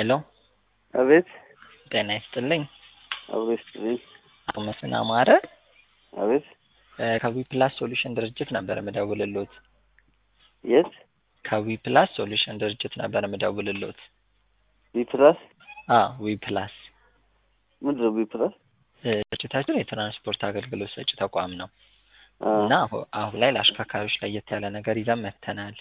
ሄሎ አቤት ጤና ይስጥልኝ። አብሮ ይስጥልኝ። አቶ መስፍን አማረ አቤት ከዊ ፕላስ ሶሉሽን ድርጅት ነበር የምደውልሎት። የት ከዊ ፕላስ ሶሉሽን ድርጅት ነበር የምደውልሎት። ቢፕላስ አ ዊ ፕላስ ምንድን ነው ቢፕላስ? ድርጅታችን የትራንስፖርት አገልግሎት ሰጪ ተቋም ነው አ እና አሁ- አሁን ላይ ለአሽከርካሪዎች ለየት ያለ ነገር ይዘን መጥተናል።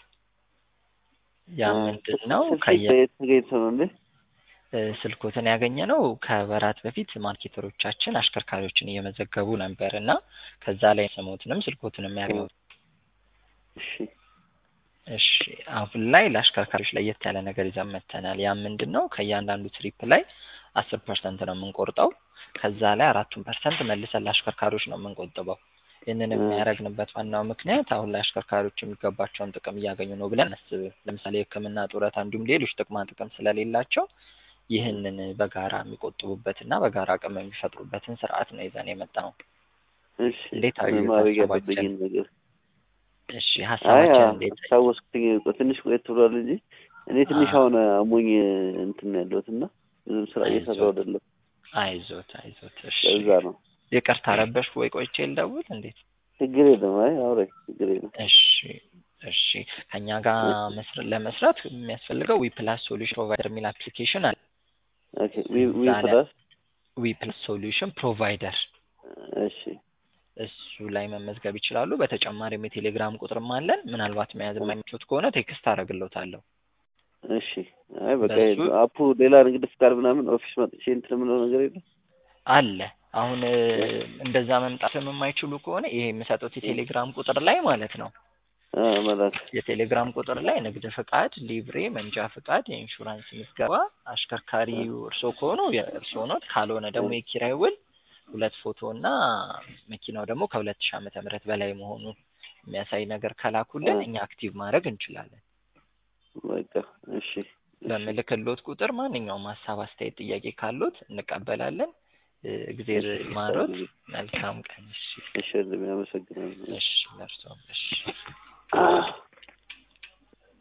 ያ አ ምንድን ነው? ስልክ ከየ ከየት ተገኝቶ ነው እንዴ? እ ስልኮትን ያገኘ ነው ከወራት በፊት ማርኬተሮቻችን አሽከርካሪዎችን እየመዘገቡ ነበር እና ከዛ ላይ ስሞትንም ስልኮትንም ያገኘው እሺ እሺ አሁን ላይ ለአሽከርካሪዎች ለየት ያለ ነገር ይዘን መጥተናል። ያ ምንድን ነው? ከእያንዳንዱ ትሪፕ ላይ አስር ፐርሰንት ነው የምንቆርጠው። ከዛ ላይ አራቱን ፐርሰንት መልሰን ለአሽከርካሪዎች ነው የምንቆጥበው። ይህንን እ የሚያደርግንበት ዋናው ምክንያት አሁን ላይ አሽከርካሪዎች የሚገባቸውን ጥቅም እያገኙ ነው ብለን አናስብም። ለምሳሌ የሕክምና ጡረታ፣ እንዲሁም ሌሎች ጥቅማ ጥቅም ስለሌላቸው ይህንን በጋራ የሚቆጥቡበትና በጋራ አቅም የሚፈጥሩበትን ስርዓት ነው ይዘን የመጣው። እሺ እንዴት ምን አዩት ማድረግ ሀሳባችን? ያለብኝን ነገር እሺ አይ ሀሳባችን እንዴት አዩት? አስታወስኩኝ። ቆይ ትንሽ ቆየት ብሏል እንጂ እኔ ትንሽ አ አሁን አሞኝ እንትን ነው ያለሁት እና ብዙም ስራ እየሰራሁ አይዞት አይደለም። አይዞት አይዞት። እሺ ለዛ ነው። ይቅርታ ረበሽኩ ወይ ቆይቼ ልደውል እንዴት? ችግር የለም። አይ አውራኝ ችግር የለም። እሺ እሺ ከኛ ጋር መስር- ለመስራት የሚያስፈልገው ዊ ፕላስ ሶሉሽን ፕሮቫይደር የሚል አፕሊኬሽን አለ። ኦኬ ዊ ዊ እዛ ላይ ፕላስ ዊ ፕላስ ሶሉሽን ፕሮቫይደር እሺ እሱ ላይ መመዝገብ ይችላሉ። በተጨማሪም የቴሌግራም ቁጥርም አለን። ምናልባት መያዝ የማይችሉት ከሆነ ቴክስት አደርግልዎታለሁ። እሺ አይ በቃ በሱ አፑ ሌላ ንግድ ፍቃድ ምናምን ኦፊስ መጥቼ እንትን የምለው ነገር የለም። አለ። አሁን እ፣ እንደዛ መምጣትም የማይችሉ ከሆነ ይሄ የምሰጡት የቴሌግራም ቁጥር ላይ ማለት ነው አ መላክ የቴሌግራም ቁጥር ላይ ንግድ ፍቃድ፣ ሊብሬ፣ መንጃ ፍቃድ፣ የኢንሹራንስ ምዝገባ፣ አሽከርካሪው እርስዎ ከሆኑ የእርስዎ ነው። ካልሆነ ደግሞ የኪራይ ውል፣ ሁለት ፎቶ እና መኪናው ደግሞ ከሁለት ሺህ ዓመተ ምህረት በላይ መሆኑን የሚያሳይ ነገር ከላኩልን እኛ አክቲቭ ማድረግ እንችላለን። በቃ እሺ እሺ በምልክሎት ቁጥር ማንኛውም ሀሳብ፣ አስተያየት፣ ጥያቄ ካሉት እንቀበላለን። እ፣ እግዜር እሺ ይማሮት። ታዲያ መልካም ቀን። እሺ እሺ አመሰግናለሁ። እሺ ለእርስዎም እሺ